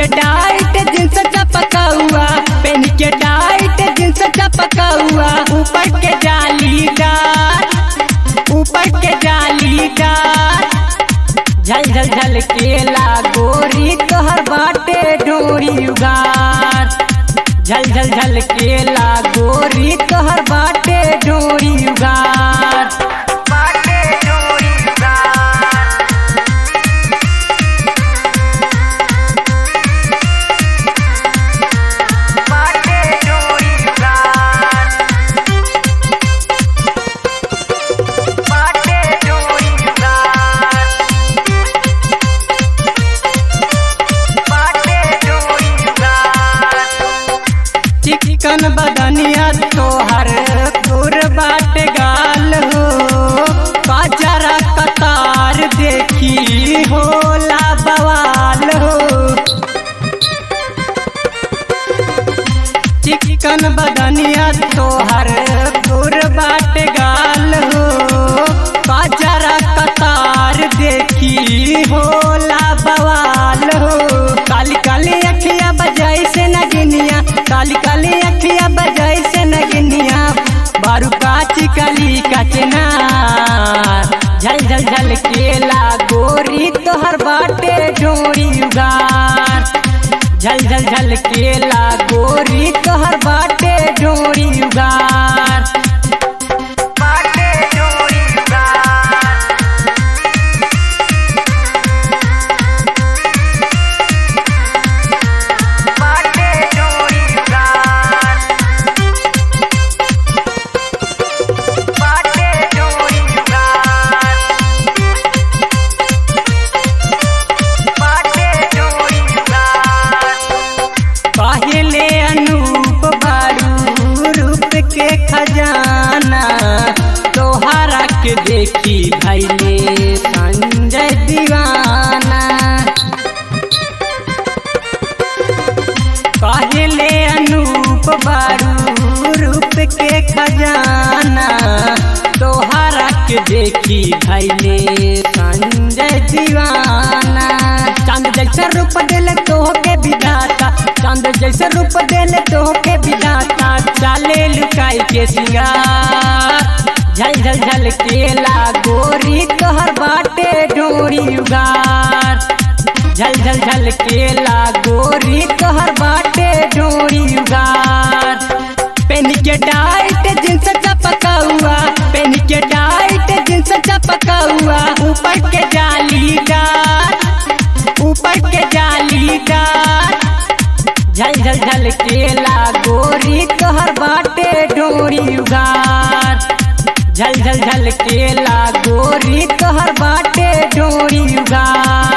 tight jeans चपका हुआ PAN के टाइट जींस चपका हुआ ऊपर के जालीदार ऊपर के जालीदार झल झल झल केला गोरी तोहर बाटे डोरी उगार झल झल झल केला गोरी तोहर बाटे डोरी उगार बाटे डोरी उगार बाटे डोरी उगार बाटे डोरी उगार बाटे डोरी उगार चिकन बदनिया तोहर गोर बाट गाल हो बाजारा कतार देखी होला बवाल हो चिकन बदनिया तोहर गोर बाट गाल हो बाजारा कतार देखी होला बवाल हो काली काली अखिया बजाई से नगिनिया काली काली अखिया बजाई से नगिनिया बारू काची काली कचना झल झल झल केला गोरी तोहर बाटे डोरी उगार झल झल झल केला गोरी तोहर बाटे डोरी उगार बाटे डोरी उगार बाटे डोरी उगार बाटे डोरी उगार बाटे डोरी उगार पहले अनूप बारू रूप के खजाना तोहरा के देखी भैले संजय दीवाना पहले अनूप बारू रूप के खजाना तोहरा के देखी भैले संजय दीवाना चांद जैसा रूप दिल तो के विधाता चांद जैसा रूप दिल तो के विधाता चाले लुकाई के सिंगार झल झल झल केला गोरी तोहर बाटे डोरी उगार झल झल झल केला गोरी तोहर बाटे डोरी उगार पेन के टाइट जींस चपका हुआ पेन के टाइट जींस चपका हुआ ऊपर के जालीदार ऊपर के जालीदार झल झल झल केला गोरी तोहर बाटे डोरी उगार झल झल झल केला गोरी तोहर बाटे डोरी उगार